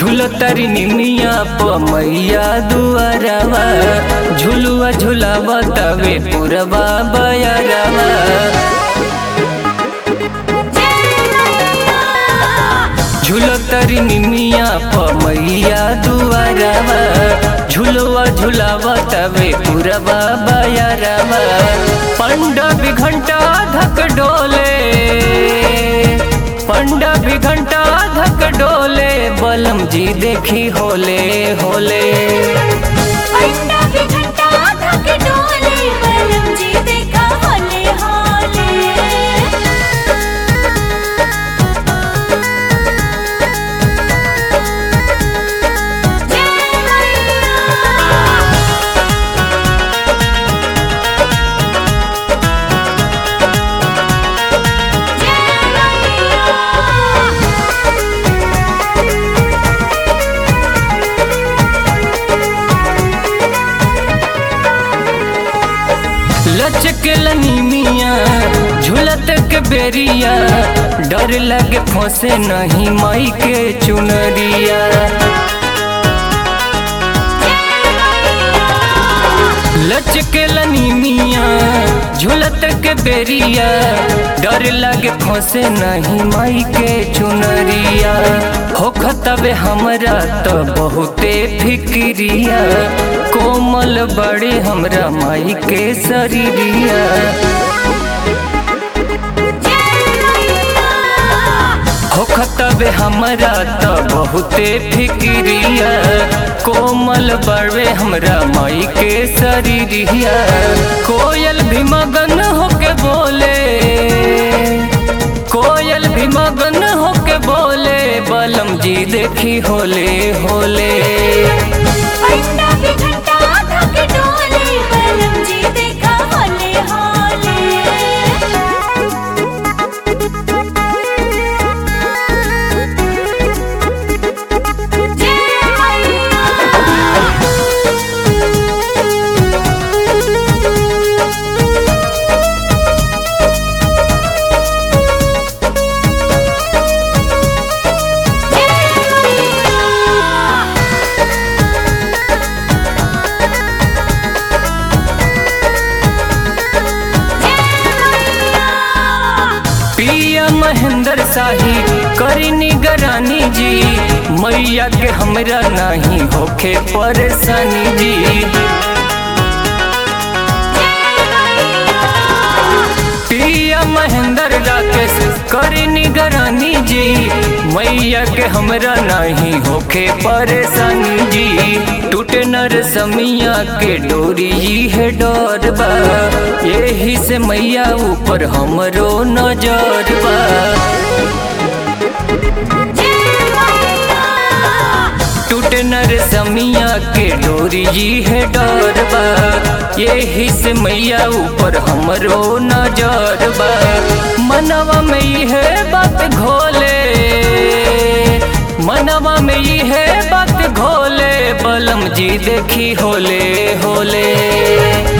झूलतरी निमिया प मैया दुआरवा झुलुआ झुलावा तवे पुरवा बयरवा झूलतरी निमिया प मैया दुआरवा झुलुआ झुलावा तवे पुरवा बयरवा पंडा भी घंटा धक डोले पंडा भी घंटा धक डोले बलम जी देखी होले होले अंडा भी घंटा धक डोले बलम जी देखा होले होले जय मैया जय मैया लचकलनी मिया झूलत के बेरिया डर लगे फंसे नहीं माई के चुनरिया लचकलनी मिया झूलत के बेरिया डर लगे फंसे नहीं माई के चुनरिया होखतबे हमरा तो बहुते फिक्रिया कोमल बड़े हमरा माई के शरीरिया होखतबे हमरा तो बहुते फिक्रिया कोमल बड़े हमरा माई के शरीरिया कोयल भी मगन होके बोले कोयल भी मगन होके बोले बलम जी देखी होले होले अंडा भी घंटा धक डोले बलम जी देखा होले होले जय मैया पिया महेंद्र शाही करी निगरानी जी मैया के हमरा नहीं होखे परेशानी जी पिया महेंद्र राकेश करी निगरानी जी मैया के हमरा नहीं होखे परेशानी जी टूटे नर समिया के डोरी ई है डर बा यही से मैया ऊपर हमरो नजर बा टूटे नर समिया के डोरी जी है डर बा यही से मैया ऊपर हमरो नजर बा मनवा में ई है बात घोले मनवा में ई है बात घोले बलम जी देखी होले होले